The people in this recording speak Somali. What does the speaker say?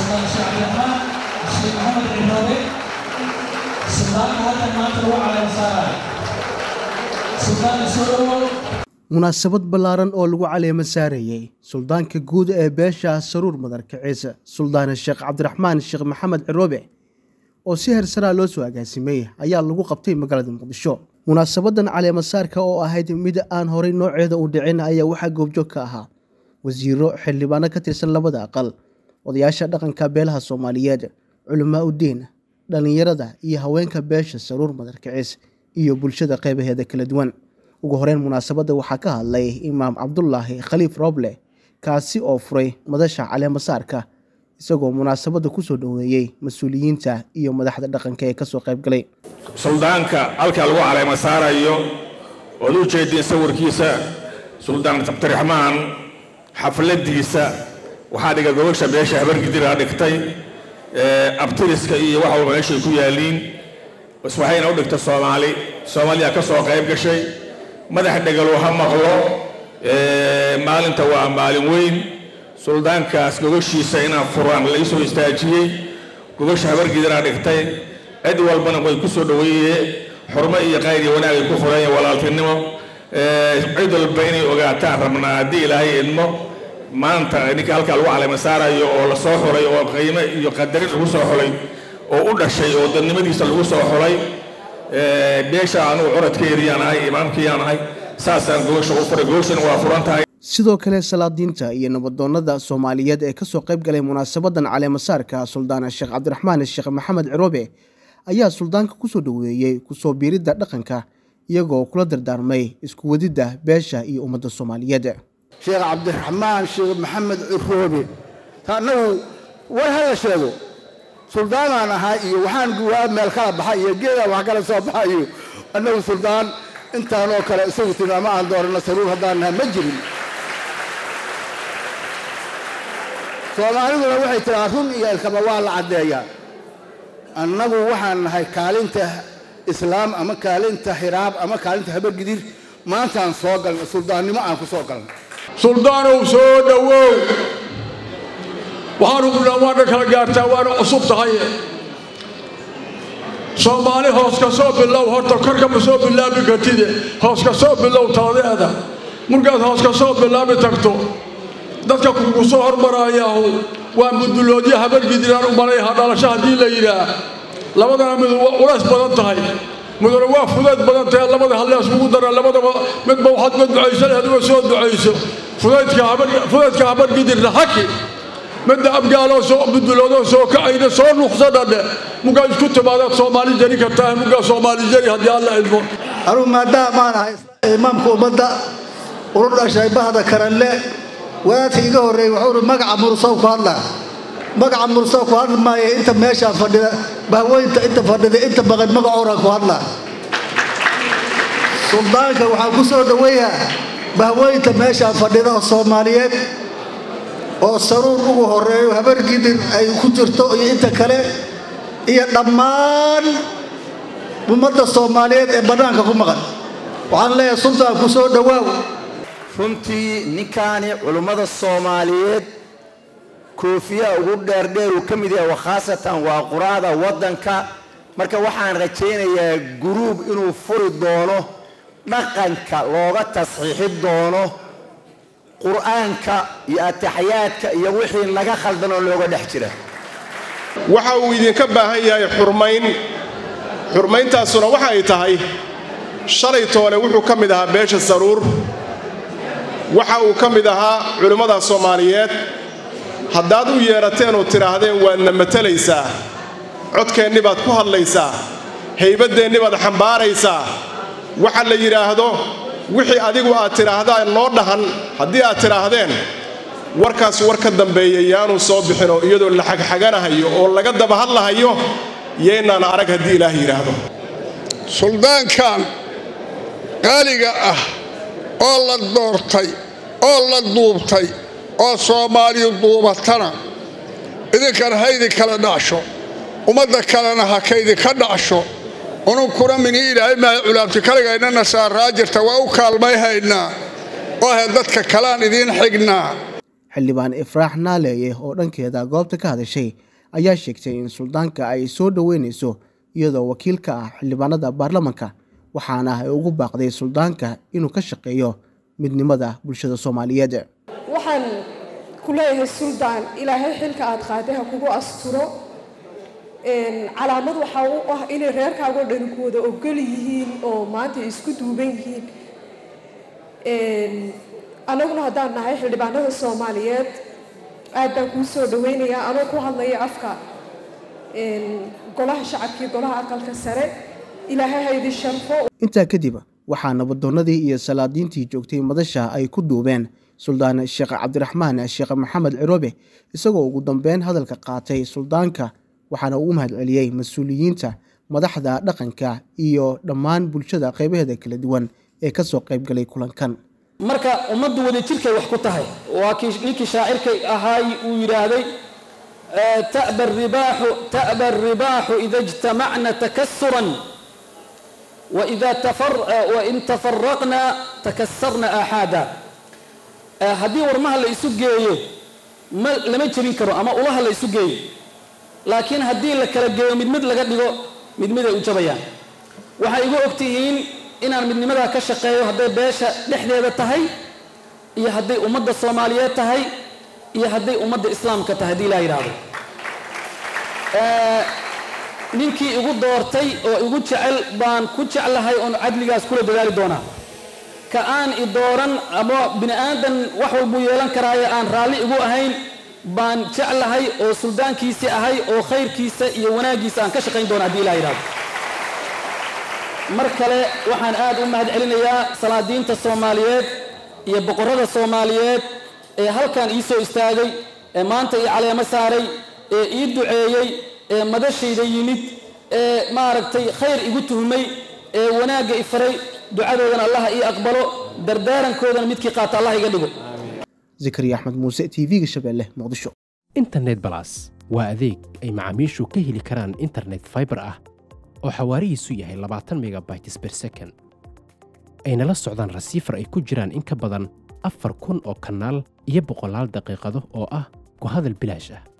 suldaan sheekh cabdiraxmaan sheekh maxamed cibroobe suldaanka halkan maanta lagu caleema saarayo suldaanka soo dhowow munaasabad ballaaran oo lagu caleemo saarayey suldaanka guud ee beesha saruur madarkaciise suldaane sheekh cabdiraxmaan sheekh maxamed ciroobe oo si hersaraa loo soo agaasimay ayaa lagu qabtay magaalada muqdisho munaasabadan caleemo saarka oo ahayd mid aan horay nooceeda u dhicin ayaa waxaa goobjoog ka ahaa wasiiro xildhibaano ka tirsan labada aqal odayaasha dhaqanka beelaha soomaaliyeed culamaa uddiin dhallinyarada iyo haweenka beesha saruur madarkaciis iyo bulshada qeybaheeda kala duwan ugu horeyn munaasabadda waxaa ka hadlay imaam cabdulaahi khaliif rooble kaasi oo furay madasha caleemo saarka isagoo munaasabadda kusoo dhoweeyey mas-uuliyiinta iyo madaxda dhaqanka ee kasoo qayb galay suldaanka halka lagu caleemo saarayo ood u jeediin sawirkiisa suldaan cabdiraxmaan xafladiisa waxaa dhiga gobasha beesha habargidiraa dhigtay abtiriska iyo wax walba meeshay ku yaaliin waxayna u dhigtay soomaali soomaaliya ka soo qayb gashay madax dhegalo ha maqlo maalinta waa maalin weyn suldaankaas gogashiisa inaan furaan la isoo istaajiyey gogasha habargidiraa dhigtay cid walbana way ku soo dhoweeyee xurmo iyo qayr iyo wanaagay ku fureen walaaltinimo cid walba inay ogaataan rabnaa haddii ilaahay idmo maanta ninka halkaa lagu caleema saarayo oo la soo xulay oo qiime iyo qadarin lagu soo xulay oo u dhashay oo dadnimadiisa lagu soo xulay beesha anugu curadkeediyaan ahay imaamkiiyaan ahay saasaan gogasha u furay gogashana waa furan tahay sidoo kale salaadiinta iyo nabadoonnada soomaaliyeed ee kasoo qayb galay munaasabadan caleemo saarka suldaana sheekh cabdiraxmaan sheekh maxamed ciroobe ayaa suldaanka kusoo dhoweeyey kusoo biiridda dhaqanka iyagoo kula dardaarmay isku wadidda beesha iyo ummadda soomaaliyeed sheekh cabdiraxmaan sheekh maxamed ciroobe annagu war hala sheego suldaanaan ahaa iyo waxaan guwaa meel kala baxay iyo geedaan wax kala soo baxay iyo annagu suldaan intaanoo kale isagu tilmaamo aan doorano saruur haddaan nahay ma jirin soomaaliduna waxay tiraa run iyo ilkaba waa la caddeeyaa annagu waxaan nahay kaalinta islaam ama kaalinta hiraab ama kaalinta habargidir maantaan soo galna suldaannimo aan ku soo galna suldaanow soo dhowow waxaanu kudhaa waana kala gaartaa waana cusub tahay soomaali hoos ka soo bilow horta korkama soo bilaabi kartide hoos ka soo bilow taladeeda markaad hoos ka soo bilaabi tagto dadka kugu soo hormarayaahu waa muduloodyo habargidiraan u malayha dhalasho haddii la yidhaah labadana mid culays badan tahay mudane waa fudayd badan tahay labada hallees ugu dara labadaba midba waxaad ka ducaysan adigoo soo ducayso fudaydka habargidirna haki midda abgaaloo soo muduloodoo soo kacayna soo nuqsadhadhe mugaa isku timaadaad soomaali jari kartaa mugaa soomaali jari haddii alla idmo anugu maadaamaan ahay imaamka ummadda ulu dhashay bahda karanle wadaadka iga horreeyey wuxuu uhi magaca mursow ku hadlaa magaca mursow ku hadli maayo inta meeshaan fadhida bahweynta inta fadhida inta baqan magacooran ku hadlaa suldaanka waxaan ku soo dhoweeyaa bahweynta meeshaan fadhida oo soomaaliyeed oo saruur ugu horreeyo habargidir ay ku jirto iyo inta kale iyo dhammaan ummadda soomaaliyeed ee bannaanka ku maqan waxaan leeyahay sultaan ku soo dhowaaw runtii ninkaani culummada soomaaliyeed koofiyaha ugu dheerdheer uu ka mid yahay wakhaasatan waa quraada waddanka marka waxaan rajaynayaa guruub inuu furi doono dhaqanka looga tasxiixi doono qur'aanka iyo ataxyaadka iyo wixii laga khaldanoo looga dhex jira waxa uu idinka baahan yahay xurmayn xurmayntaasuna waxa ay tahay shalay toole wuxuu ka mid ahaa beesha saruur waxa uu ka mid ahaa culimmada soomaaliyeed haddaad u yeerateen oo tidhaahdeen waadna matalaysaa codkeenni baad ku hadlaysaa haybadeenni baad xambaaraysaa waxa la yidhaahdo wixii adigu aad tidhaahdaan noo dhahan haddii aad tidhaahdeen warkaas war ka dambeeya yaanuu soo bixinoo iyadoo la xagxaganahayo oo laga daba hadlahayo yeynaan arag haddii ilaah yidhaahdo suldaankan qaaliga ah oo la doortay oo la duubtay oo soomaaliyu duubatana idinkana ha idinkala dhacsho ummadda kalena ha kaydinka dhacsho ununkuna mini ilaahay maaha culaabti kaligaynana saaraa jirta waa u kaalmay haynaa oo ahe dadka kalaan idiin xignaa xildhibaan ifraax naaleeye oo dhankeeda goobta ka hadashay ayaa sheegtay in suldaanka ay soo dhoweyneyso iyadoo wakiil ka ah xildhibaanada baarlamanka waxaana ay ugu baaqday suldaanka inuu ka shaqeeyo midnimada bulshada soomaaliyeed waxaan ku leeyahay suldaan ilaahay xilka aad qaaday ha kugu asturo calaamad waxaa u ah inay reerkaagoo dhani ku wada ogol yihiin oo maanta ay isku duuban yihiin annaguna haddaan nahay xildhibaanada soomaaliyeed aad baan kuu soo dhaweynayaa anoo ku hadlaya afka golaha shacabkii golaha aqalka sare ilaahay ha idin sharfo intaa kadib waxaa nabadoonnadii iyo salaadiintii joogtay madasha ay ku duubeen suldaan sheekh cabdiraxmaan sheekh maxamed ciroobe isagoo ugu dambeyn hadalka qaatay suldaanka waxaana uu mahad celiyey mas-uuliyiinta madaxda dhaqanka iyo dhammaan bulshada qaybaheeda kala duwan ee kasoo qaybgalay kulankan marka ummaddu wada jirkay wax ku tahay waa kii ninkii shaacirkay ahaay uu yidhaahday ta'ba ribaaxu ta'ba aribaaxu ida ijtamacna takasuran wain tafaraqna takasarna aaxaada haddii warmaha la isu geeyo ma lama jebin karo ama ulaha la isu geeyo laakiin haddii la kala geeyo mid mid laga dhigo mid mid ay u jabayaan waxay igu og tihiin inaan midnimadaa ka shaqeeyo hadday beesha dhexdeeda tahay iyo hadday ummadda soomaaliyeed tahay iyo hadday ummadda islaamka tahay haddii laa yidhaahdo ninkii igu doortay oo igu jecel baan ku jeclahay oon cadligaas kula dadaali doonaa ka aan i dooran ama bini aadan wax walbuu yeelan karaaye aan raalli igu ahayn baan jeclahay oo suldaankiisii ahay oo khayrkiisa iyo wanaaggiisa aan ka shaqayn doona haddii ilaa yidhahdo mar kale waxaan aad u mahad celinayaa salaadiinta soomaaliyeed iyo boqorrada soomaaliyeed ee halkan ii soo istaagay ee maanta ii caleemo saaray ee ii duceeyey ee madashayda yimid ee maaragtay khayr igu tuhmay ee wanaagga i faray ducadoodana allaha ii aqbalo dardaarankoodana midkii qaata allah iga dhigo zakariya axmed muuse t v-ga shabeelle muqdisho internet balas waa adeeg ay macaamiishu ka heli karaan internet faibar ah oo xawaarihiisu yahay labaatan megabytes ber second ayna la socdaan rasiifar ay ku jiraan in ka badan afar kun oo kanaal iyo boqolaal daqiiqado oo ah ku hadal bilaash ah